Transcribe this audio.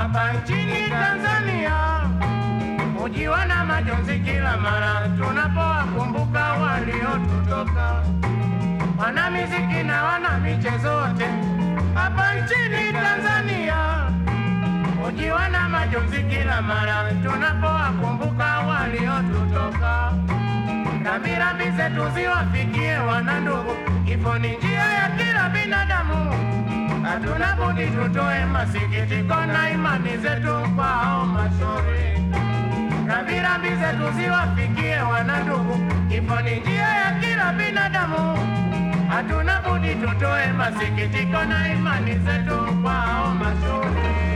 hapa nchini Tanzania hujiwa na majonzi kila mara tunapowakumbuka waliotutoka, wana miziki na wana michezo wote hapa nchini Tanzania hujiwa na majonzi kila mara tunapowakumbuka waliotutoka. Rambirambi zetu ziwafikie wanandugu, kifo ni njia ya kila binadamu. Hatuna budi tutoe masikitiko na imani zetu kwao mashauri. Rambirambi zetu ziwafikie wanandugu, kifo ni njia ya kila binadamu. Hatuna budi tutoe masikitiko na imani zetu kwao mashauri.